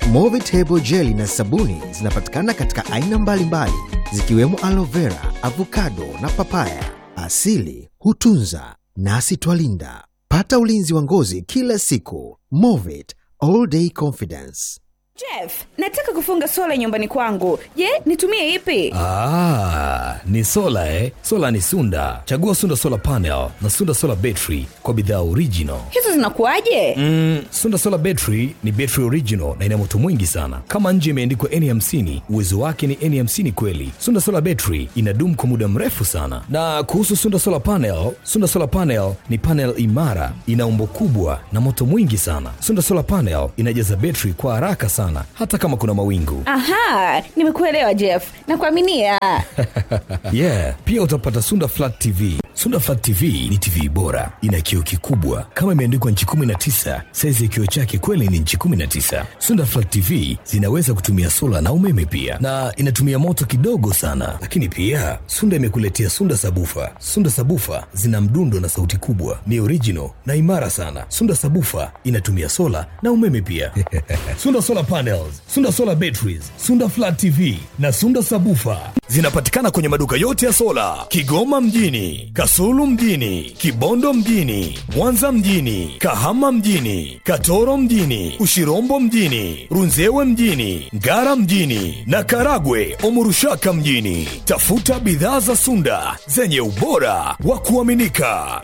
Movitable jeli na sabuni zinapatikana katika aina mbalimbali zikiwemo aloe vera, avocado na papaya. Asili hutunza nasi twalinda. Pata ulinzi wa ngozi kila siku. Movit all day confidence. Jeff, nataka kufunga sola nyumbani kwangu. Je, nitumie ipi? Ah, ni sola eh? Sola ni Sunda. Chagua Sunda Solar Panel na Sunda Solar Battery kwa bidhaa original. Hizo zinakuwaje? Mm, Sunda Solar Battery ni battery original na ina moto mwingi sana. Kama nje imeandikwa N50, uwezo wake ni N50 kweli. Sunda Solar Battery inadumu kwa muda mrefu sana. Na kuhusu Sunda Solar Panel, Sunda Solar Panel ni panel imara, ina umbo kubwa na moto mwingi sana. Sunda Solar Panel inajaza battery kwa haraka sana hata kama kuna mawingu. Aha, nimekuelewa Jeff. Nakuaminia. yeah, pia utapata Sunda Flat TV. Sunda Flat TV ni TV bora, ina kioo kikubwa kama imeandikwa nchi 19. Saizi ya kioo chake kweli ni nchi 19. Sunda Flat TV zinaweza kutumia sola na umeme pia, na inatumia moto kidogo sana. Lakini pia Sunda imekuletea Sunda Sabufa. Sunda Sabufa zina mdundo na sauti kubwa, ni original na imara sana. Sunda Sabufa inatumia sola na umeme pia. Sunda Solar Panels, Sunda Solar Batteries, Sunda Flat TV na Sunda Sabufa zinapatikana kwenye maduka yote ya sola Kigoma mjini, Kasulu mjini, Kibondo mjini, Mwanza mjini, Kahama mjini, Katoro mjini, Ushirombo mjini, Runzewe mjini, Ngara mjini na Karagwe Omurushaka mjini. Tafuta bidhaa za Sunda zenye ubora wa kuaminika.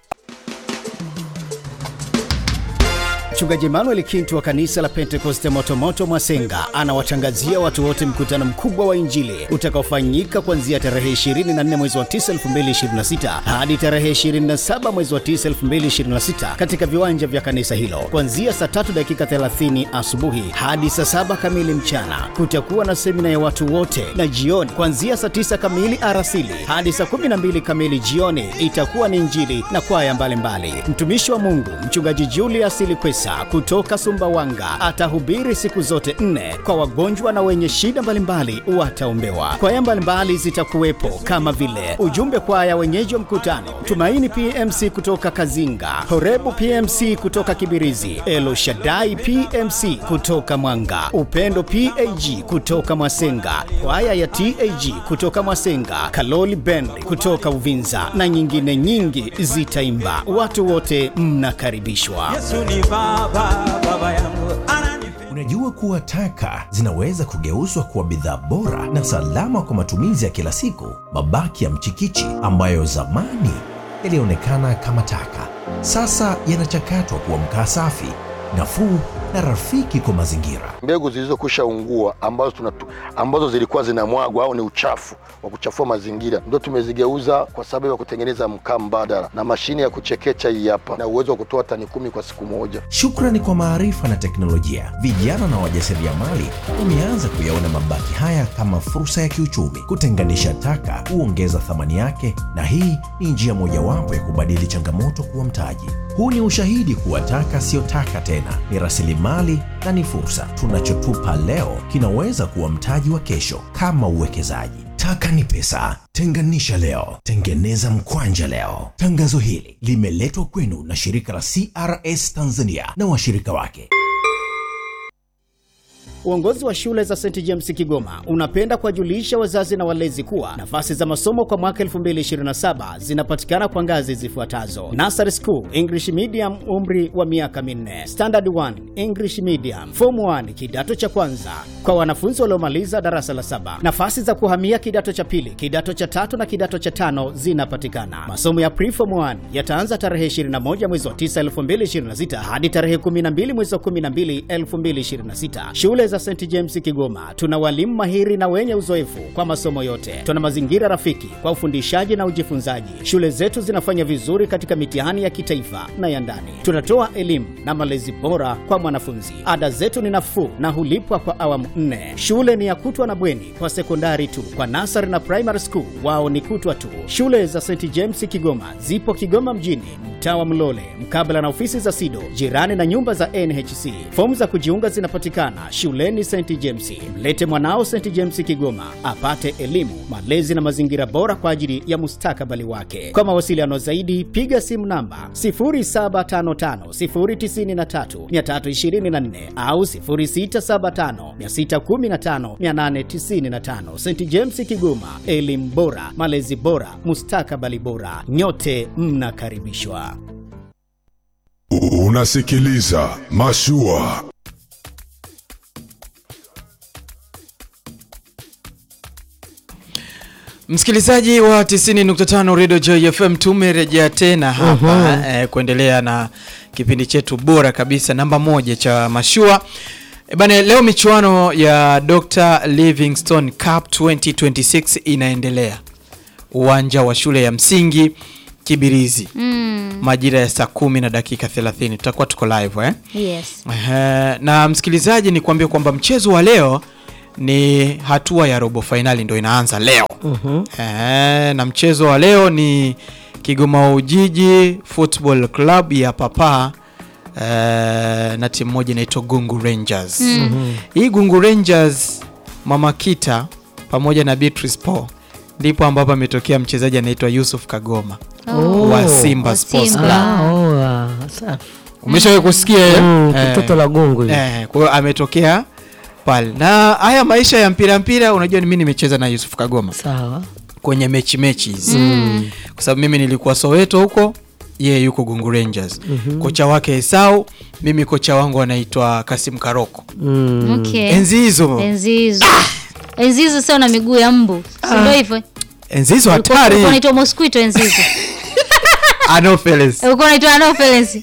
Mchungaji Emmanuel Kintu wa kanisa la Pentekoste Motomoto Mwasenga anawatangazia watu wote mkutano mkubwa wa Injili utakaofanyika kuanzia tarehe 24 mwezi wa 9 2026 hadi tarehe 27 mwezi wa 9 2026 katika viwanja vya kanisa hilo kuanzia saa 3 dakika 30 asubuhi hadi saa 7 kamili mchana. Kutakuwa na semina ya watu wote, na jioni kuanzia saa 9 kamili arasili hadi saa 12 kamili jioni itakuwa ni Injili na kwaya mbalimbali. Mtumishi wa Mungu mchungaji Julius Likwesa kutoka Sumbawanga atahubiri siku zote nne kwa wagonjwa na wenye shida mbalimbali wataombewa. Kwaya mbalimbali zitakuwepo kama vile ujumbe kwaya wenyeji wa mkutano, Tumaini PMC kutoka Kazinga, Horebu PMC kutoka Kibirizi, Elo Shaddai PMC kutoka Mwanga, Upendo PAG kutoka Mwasenga, kwaya ya TAG kutoka Mwasenga, Kaloli Band kutoka Uvinza na nyingine nyingi zitaimba. Watu wote mnakaribishwa. Yesu ni baba, baba yangu ananipenda. Unajua kuwa taka zinaweza kugeuzwa kuwa bidhaa bora na salama kwa matumizi ya kila siku. Mabaki ya mchikichi ambayo zamani yalionekana kama taka, sasa yanachakatwa kuwa mkaa safi, nafuu na rafiki kwa mazingira. mbegu zilizokwisha ungua ambazo, tunatu, ambazo zilikuwa zinamwagwa au ni uchafu wa kuchafua mazingira ndio tumezigeuza kwa sababu ya kutengeneza mkaa mbadala na mashine ya kuchekecha hii hapa na uwezo wa kutoa tani kumi kwa siku moja. Shukrani kwa maarifa na teknolojia, vijana na wajasiriamali wameanza kuyaona mabaki haya kama fursa ya kiuchumi. Kutenganisha taka huongeza thamani yake, na hii ni njia mojawapo ya kubadili changamoto kuwa mtaji. Huu ni ushahidi kuwa taka siyo taka tena, ni rasilimali na ni fursa. Tunachotupa leo kinaweza kuwa mtaji wa kesho, kama uwekezaji. Taka ni pesa. Tenganisha leo, tengeneza mkwanja leo. Tangazo hili limeletwa kwenu na shirika la CRS Tanzania na washirika wake. Uongozi wa shule za St James Kigoma unapenda kuwajulisha wazazi na walezi kuwa nafasi za masomo kwa mwaka 2027 zinapatikana kwa ngazi zifuatazo: Nursery School English Medium, umri wa miaka minne; Standard 1 English Medium; Form 1 kidato cha kwanza kwa wanafunzi waliomaliza darasa la saba. Nafasi za kuhamia kidato cha pili, kidato cha tatu na kidato cha tano zinapatikana. Masomo ya Preform 1 yataanza tarehe 21 mwezi wa 9 2026 hadi tarehe 12 mwezi wa 12 2026. Shule za St James Kigoma tuna walimu mahiri na wenye uzoefu kwa masomo yote. Tuna mazingira rafiki kwa ufundishaji na ujifunzaji. Shule zetu zinafanya vizuri katika mitihani ya kitaifa na ya ndani. Tunatoa elimu na malezi bora kwa mwanafunzi. Ada zetu ni nafuu na hulipwa kwa awamu nne. Shule ni ya kutwa na bweni kwa sekondari tu. Kwa nasari na primary school wao ni kutwa tu. Shule za St James Kigoma zipo Kigoma mjini, mtaa wa Mlole, mkabala na ofisi za SIDO, jirani na nyumba za NHC. Fomu za kujiunga zinapatikana shule shuleni St James. Mlete mwanao St James Kigoma apate elimu, malezi na mazingira bora kwa ajili ya mustakabali wake. Kwa mawasiliano zaidi, piga simu namba 0755093324 au 0675615895. St James Kigoma, elimu bora, malezi bora, mustakabali bora. Nyote mnakaribishwa. Unasikiliza Mashua. Msikilizaji wa 90.5 Radio Joy FM tumerejea tena hapa eh, kuendelea na kipindi chetu bora kabisa namba moja cha mashua. E bane, leo michuano ya Dr. Livingstone Cup 2026 inaendelea uwanja wa shule ya msingi Kibirizi Mm. majira ya saa kumi na dakika 30 tutakuwa tuko live eh? Yes. Ehe, na msikilizaji ni kuambia kwamba mchezo wa leo ni hatua ya robo fainali ndo inaanza leo Ehe, na mchezo wa leo ni Kigoma Ujiji Football Club ya Papa eh, na timu moja inaitwa Gungu Rangers Mhm. hii Gungu Rangers Mama Kita pamoja na Beatrice Paul ndipo ambapo ametokea mchezaji anaitwa Yusuf Kagoma Oh. wa Simba Wa Sports Simba. Club. Ah, oh, ah, safi. Umeshawahi kusikia eh? Mm, Eh, kitoto la gungu hili. eh, kwa hiyo ametokea pale na haya maisha ya mpira mpira unajua ni mimi nimecheza na Yusuf Kagoma Sawa. kwenye mechi mechi hizi Mm. kwa sababu mimi nilikuwa Soweto huko yeye yuko Gungu Rangers Mhm. kocha wake Esau mimi kocha wangu anaitwa Kasim Karoko Mm. Okay. enzi hizo Enzi hizo. Enzi hizo sio na miguu ya mbu. Si ndio hivyo? enzi hizo Ulikuwa- hatari Ulikuwa unaitwa mosquito enzi hizo. Anopheles Ulikuwa unaitwa anopheles.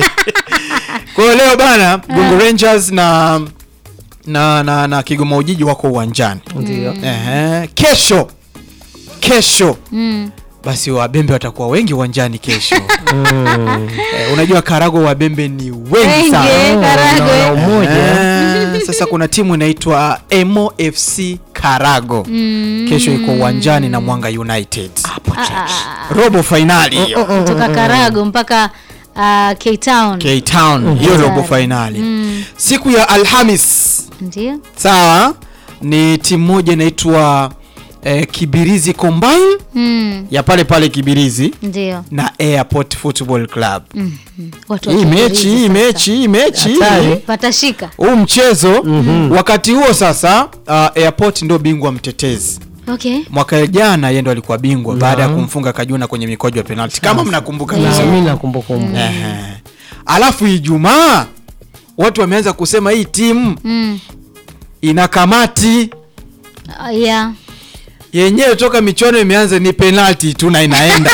kwa hiyo leo bana Gungu Rangers na na na, na Kigoma Ujiji wako uwanjani Ndio. Ehe, kesho kesho Mm. basi wabembe watakuwa wengi uwanjani kesho Mm. eh, unajua karago wabembe ni wengi Wengi, sana eh, Karagwe. na umoja. Eh, sasa kuna timu inaitwa Emo FC Karago Mm. kesho iko uwanjani na Mwanga United Ah, ah, ah. robo fainali hiyo Kutoka Karago mpaka ah, K Town. K Town hiyo robo fainali Mm. siku ya Alhamis Ndio. sawa ni timu moja inaitwa eh, Kibirizi Combine Mm. ya pale pale Kibirizi Ndio. na Airport Football Club Mm. Watu wa hii Kibirizi mechi hii sasa. mechi hii mechi Hatari. Patashika. huu mchezo wakati huo sasa uh, Airport ndio bingwa mtetezi Okay. mwaka jana yeye ndo alikuwa bingwa Naam. baada ya kumfunga Kajuna kwenye mikwaju ya penalti kama mnakumbuka Yeah. vizuri. Mimi nakumbuka kumbuka. Ehe. alafu Ijumaa watu wameanza kusema hii timu Mm. ina kamati Ah, yeah. yenyewe toka michuano imeanza ni penalti tu na inaenda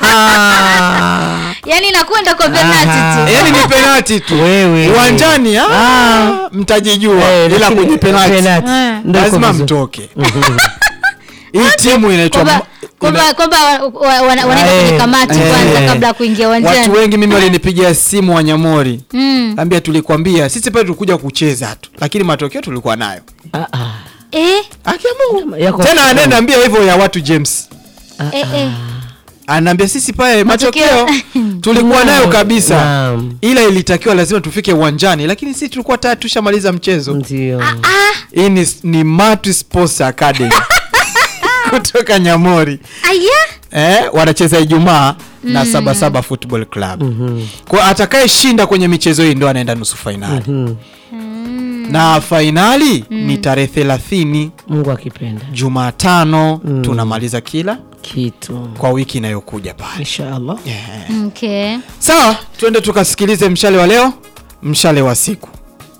Yaani nakwenda kwa penalty tu. yaani ni penalti tu Wewe. uwanjani ah, mtajijua Eh, ila lakini kwenye penalti penalti. Eh. Ndio iko lazima vizuri. mtoke hii timu inaitwa Kwamba kwamba kwamba wa- wa- wana- wanaenda kwenye Eh, kamati eh, kwanza eh. kabla ya kuingia watu uwanjani. wengi mimi walinipigia simu wanyamori Mm. ambia tulikwambia sisi pale tulikuja kucheza tu lakini matokeo tulikuwa nayo Ah, ah. Eh, Haki ya Mungu. Yako tena sawa. anaambia hivyo ya watu James eh, eh. anaambia sisi pale Matokeo- matokeo tulikuwa nayo kabisa Naam. ila ilitakiwa lazima tufike uwanjani lakini sisi tulikuwa tayari tushamaliza mchezo Ndio. hii ni, ni Matu Sports Academy kutoka Nyamori Aya. eh, wanacheza Ijumaa na Sabasaba Football Club kwa atakayeshinda kwenye michezo hii ndo anaenda nusu fainali Mhm. na fainali ni tarehe thelathini Mungu akipenda. Jumatano tunamaliza kila Kitu. kwa wiki inayokuja pale Inshallah. Okay. sawa twende tukasikilize mshale wa leo mshale wa siku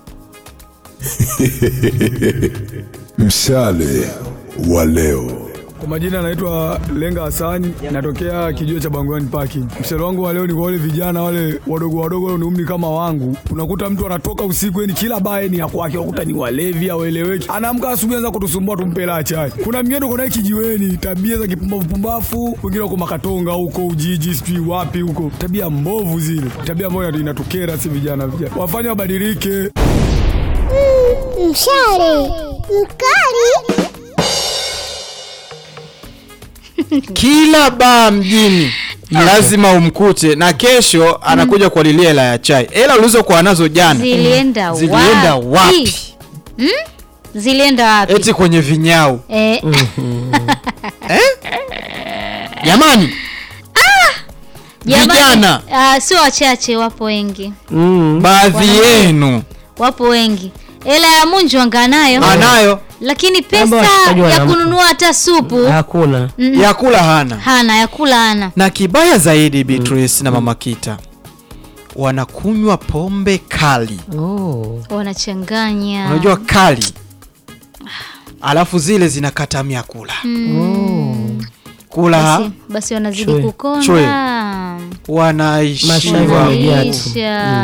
Mshale wa leo. Kwa majina naitwa Lenga Hasani, natokea kijiwe cha Bangwani Parking. Mshale wangu wa leo ni kwa wale vijana wale wadogo wadogo wale ni umri kama wangu. Unakuta mtu anatoka usiku, yani kila baa ni ya kwake, unakuta ni walevi haueleweki. Anaamka asubuhi anza kutusumbua tumpela hela chai. Kuna mngine uko naye kijiweni, tabia za kipumbavu pumbavu, wengine wako Makatonga huko Ujiji, sijui wapi huko. Tabia mbovu zile. Tabia ambayo inatukera si vijana vijana. Wafanye wabadilike. Mshale mkali. kila baa mjini lazima umkute na kesho anakuja kualilia hela ya chai hela ulizokuwa nazo jana Zilienda zilienda wapi? wapi mm? zilienda wapi eti kwenye vinyau eh, jamani Vijana. ah, sio wachache wapo wengi Mm. baadhi yenu wapo wengi hela ya munju anganayo anayo lakini Labda pesa washikaji ya wana- kununua hata supu Hakuna. Mm. ya kula hana hana ya kula hana na kibaya zaidi Beatrice na mama Kita wanakunywa pombe kali Oh. wanachanganya unajua kali alafu zile zinakata mia kula Mm. kula basi, basi wanazidi Chwe. kukonda wanaishiwa Mashairi yamejaa tu. wanaisha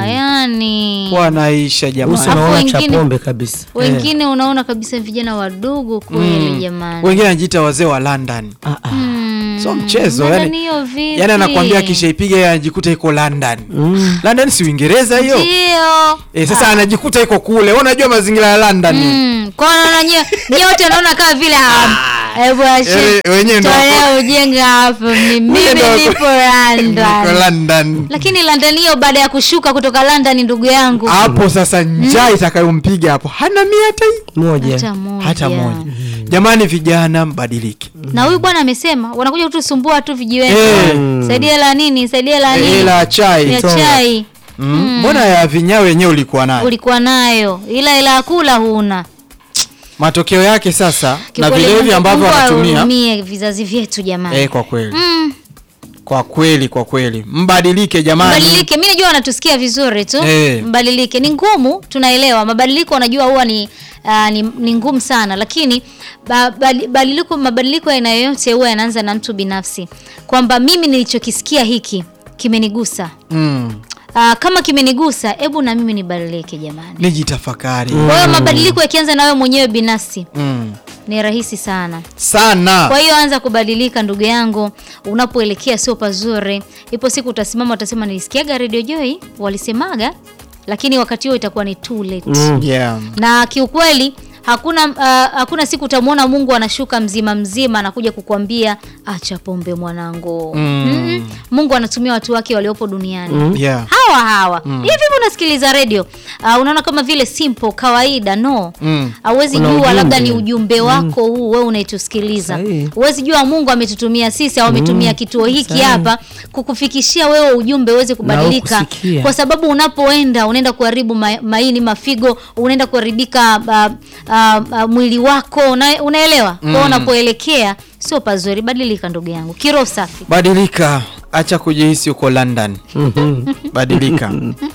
yani wanaisha Uso jamani Alafu unaona cha wengine- pombe kabisa. wengine unaona kabisa vijana wadogo kweli Mm. jamani wengine anajiita wazee wa London Ah, ah. Mm. so mchezo Mbona yani, niyo vipi? yani anakwambia akishaipiga yeye anajikuta iko London Mm. London si Uingereza hiyo ndio e, sasa anajikuta iko kule Wewe unajua mazingira ya London Mm, kwa naona nye- nyote naona kama vile ah, hebu ache- Yaani wenyewe ndo tolea ujinga hapo mi- mimi ndo- nipo Iko London London lakini London hiyo baada ya kushuka kutoka London ndugu yangu hapo sasa njaa itakayompiga hapo hana mia hata hii Moja. hata moja. hata moja jamani vijana mbadilike na huyu bwana amesema wanakuja kutusumbua tu vijiweni Eh. saidia la nini saidia la nini ila ya chai ya chai Mm. mbona ya vinyawe wenyewe ulikuwa nayo ulikuwa nayo ila ila ya kula huna matokeo yake sasa na Kiukweli vilevi Mungu- ambavyo Mungu wanatumia ahurumie vizazi vyetu jamani eh, kwa kweli Mm. kwa kweli kwa kweli mbadilike jamani mbadilike mi najua wanatusikia vizuri tu Eh. mbadilike ni ngumu tunaelewa mabadiliko wanajua huwa ni, uh, ni, ni ngumu sana lakini ba, bali- badiliko mabadiliko ya aina yoyote huwa yanaanza na mtu binafsi kwamba mimi nilichokisikia hiki kimenigusa mm. uh, kama kimenigusa hebu na mimi nibadilike jamani nijitafakari kwa hiyo mabadiliko yakianza na wewe mwenyewe binafsi mm. ni rahisi sana sana kwa hiyo anza kubadilika ndugu yangu unapoelekea sio pazuri ipo siku utasimama utasema nilisikiaga radio joy walisemaga lakini wakati huo itakuwa ni too late Mm. yeah. na kiukweli hakuna uh, hakuna siku utamwona mungu anashuka mzima mzima anakuja kukwambia acha pombe mwanangu Mm. Mm-mm. mungu anatumia watu wake waliopo duniani Mm. Yeah. hawa hawa hivi hivi unasikiliza radio uh, unaona kama vile simple kawaida no Mm. hauwezi Kuna jua ujumbe. labda ni ujumbe wako huu wewe unaitusikiliza Sahihi. huwezi jua mungu ametutumia sisi au ametumia kituo hiki Sahihi. hapa kukufikishia wewe ujumbe uweze kubadilika kusikia. kwa sababu unapoenda unaenda kuharibu ma, maini mafigo unaenda kuharibika uh, uh, uh, mwili wako una, unaelewa mm. kwao unapoelekea sio pazuri badilika ndugu yangu kiroho safi badilika acha kujihisi uko london Mhm. badilika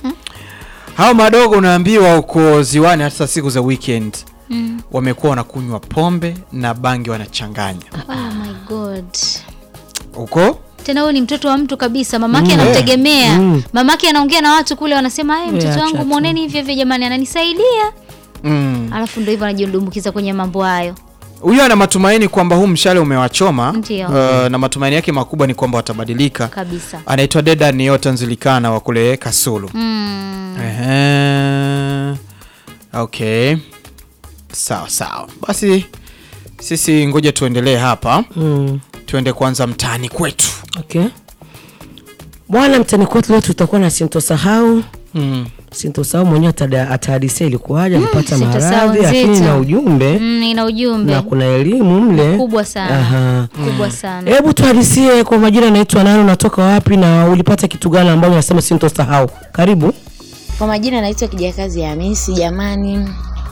hao madogo unaambiwa uko ziwani hata siku za weekend mm. wamekuwa wanakunywa pombe na bangi wanachanganya oh my god huko tena huyu ni mtoto wa mtu kabisa mamake Mm. anamtegemea Mm. mamake anaongea na watu kule wanasema "Eh, mtoto acha wangu tu." mwoneni hivyo hivyo jamani ananisaidia mm. alafu ndo hivyo anajidumbukiza kwenye mambo hayo huyo ana matumaini kwamba huu mshale umewachoma Ndio. uh, na matumaini yake makubwa ni kwamba watabadilika kabisa anaitwa deda niota nzilikana wa kule kasulu mm. Ehe. okay sawa sawa basi sisi ngoja tuendelee hapa Mm. tuende kwanza mtaani kwetu Okay. Bwana mtani kwetu leo tutakuwa na sintosahau mm. sintosahau mwenyewe atada- atahadisia ilikuwaje alipata sintosahau maradhi lakini nzito. na ujumbe Mm, ina ujumbe na kuna elimu mle kubwa sana Aha. kubwa sana hebu tuhadisie kwa majina anaitwa nani unatoka wapi na ulipata kitu gani ambayo unasema sintosahau karibu Kwa majina naitwa Kijakazi Hamisi. Jamani,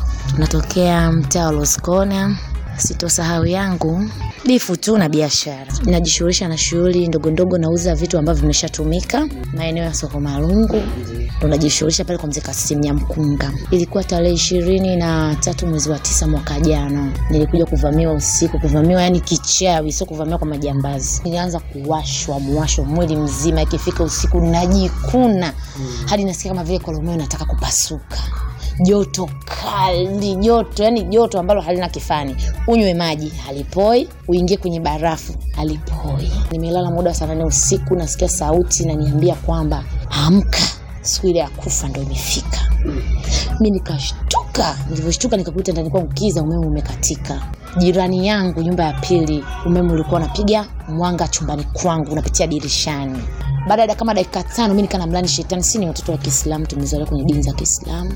natokea mtaa wa Loskona. Sitosahau yangu bifu tu na biashara. Najishughulisha na shughuli ndogo ndogo, nauza vitu ambavyo vimeshatumika maeneo ya soko Marungu, ndo najishughulisha pale kwa mzee Kasim Nyamkunga. Ilikuwa tarehe ishirini na tatu mwezi wa tisa mwaka jana, nilikuja kuvamiwa usiku, kuvamiwa yani kichawi, sio kuvamiwa kwa majambazi. Nilianza kuwashwa mwasho mwili mzima, ikifika usiku najikuna hadi nasikia kama vile kolomeo nataka kupasuka joto kali joto yani joto ambalo halina kifani unywe maji halipoi uingie kwenye barafu halipoi nimelala muda wa saa nane usiku nasikia sauti naniambia kwamba amka siku ile ya kufa ndo imefika mi nikashtuka nilivyoshtuka nikakuta ndani kwangu kiza umeme umekatika jirani yangu nyumba ya pili umeme ulikuwa unapiga mwanga chumbani kwangu unapitia dirishani baada ya kama dakika tano mi nikaa namlani shetani si ni watoto wa kiislamu tumezaliwa kwenye dini za kiislamu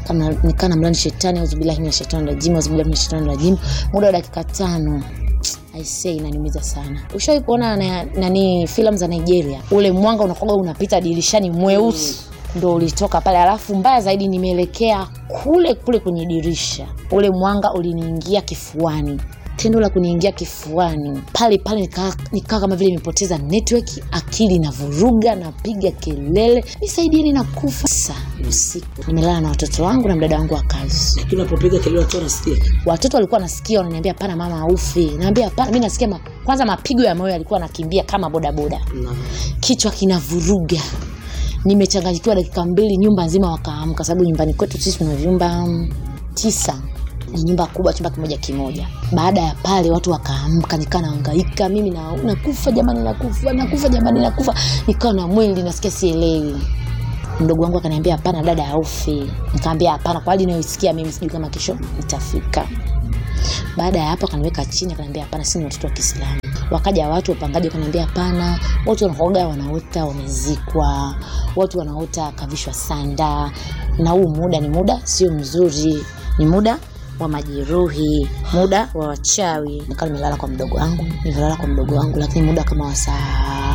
kama nikaa na mlani shetani auzubillahi mina shetani rajim auzubillahi mina shetani rajim muda wa dakika tano aisee inaniumiza sana ushawai kuona na- nani filamu za nigeria ule mwanga unakoga unapita dirishani mweusi ndo ulitoka pale alafu mbaya zaidi nimeelekea kule kule kwenye dirisha ule mwanga uliniingia kifuani tendo la kuniingia kifuani pale pale nikaa nika kama vile imepoteza network akili na vuruga napiga kelele nisaidieni na kufa sa usiku nimelala na watoto wangu na mdada wangu wa kazi lakini unapopiga kelele watu wanasikia watoto walikuwa nasikia wananiambia hapana mama aufi naambia hapana mi nasikia ma, kwanza mapigo ya moyo yalikuwa nakimbia kama bodaboda kichwa kinavuruga nimechanganyikiwa dakika mbili nyumba nzima wakaamka sababu nyumbani kwetu sisi tuna vyumba mm, tisa ni nyumba kubwa chumba kimoja kimoja baada ya pale watu wakaamka nikaa naangaika mimi na, nakufa jamani nakufa nakufa jamani nakufa nikawa na mwili nasikia sielewi mdogo wangu akaniambia hapana dada aufi nikaambia hapana kwa hali inayoisikia mimi sijui kama kesho itafika baada ya hapo akaniweka chini akaniambia hapana sini watoto wa kiislamu wakaja watu wapangaji wakaniambia hapana watu wanaoga wanaota wamezikwa watu wanaota kavishwa sanda na huu muda ni muda sio mzuri ni muda wa majeruhi muda wa wachawi nikaa nimelala kwa mdogo wangu nimelala kwa mdogo wangu lakini muda kama wa saa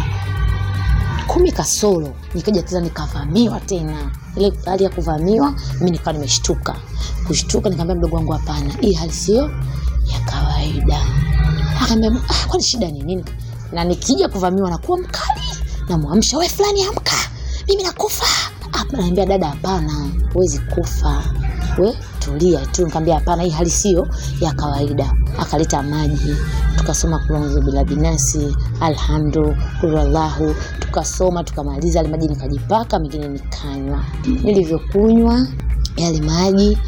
kumi kasoro nikaja tena nikavamiwa tena ile hali ya kuvamiwa mi nikawa nimeshtuka kushtuka nikaambia mdogo wangu hapana hii hali sio ya kawaida akaambia ah, kwani shida ni nini na nikija kuvamiwa nakuwa mkali namwamsha we fulani amka mimi nakufa Hapa, naambia dada hapana huwezi kufa we tulia tu nikaambia hapana hii hali sio ya kawaida akaleta maji tukasoma kulonzo bila binasi alhamdu kulallahu tukasoma tukamaliza yale maji nikajipaka mengine nikanywa nilivyokunywa yale maji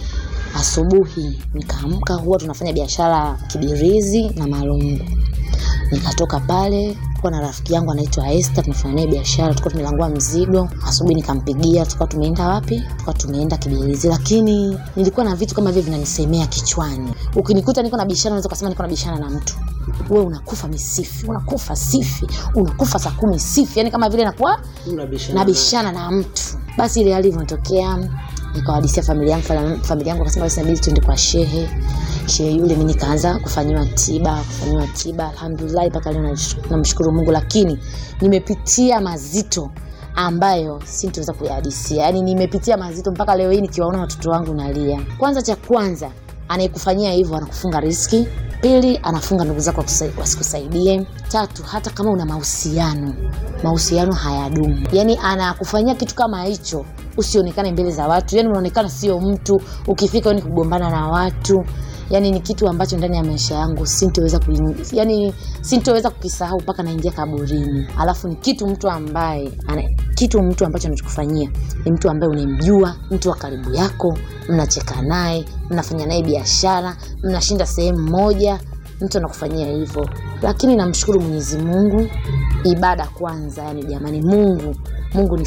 asubuhi nikaamka huwa tunafanya biashara kibirizi na malungu nikatoka pale kuwa na rafiki yangu anaitwa Esther tunafanya naye biashara tulikuwa tumelangua mzigo asubuhi nikampigia tulikuwa tumeenda wapi tulikuwa tumeenda kibirizi lakini nilikuwa na vitu kama vile vinanisemea kichwani ukinikuta niko na biashara unaweza kusema niko na biashara na mtu wewe unakufa misifi unakufa sifi unakufa saa kumi sifi yani kama vile nakuwa nabishana na mtu basi ile hali ilivyotokea nikawadisia familia yangu fam- familia yangu akasema basi inabidi tuende kwa shehe shehe yule mi nikaanza kufanyiwa tiba kufanyiwa tiba alhamdulillah mpaka leo nash- namshukuru mungu lakini nimepitia mazito ambayo sintoweza kuyahadisia yaani nimepitia mazito mpaka leo hii nikiwaona watoto wangu nalia kwanza cha kwanza anayekufanyia hivyo anakufunga riski pili anafunga ndugu zako wakusa- wasikusaidie tatu hata kama una mahusiano mahusiano hayadumu yaani anakufanyia kitu kama hicho usionekane mbele za watu yani unaonekana sio mtu ukifika ni kugombana na watu yani ni kitu ambacho ndani ya maisha yangu sintoweza kuing- yani sintoweza kukisahau mpaka naingia kaburini alafu ni kitu mtu ambaye ana, kitu mtu ambacho anachokufanyia ni mtu ambaye unamjua mtu wa karibu yako mnacheka naye mnafanya naye biashara mnashinda sehemu moja mtu anakufanyia hivyo lakini namshukuru mwenyezi mungu ibada kwanza yani jamani mungu mungu ni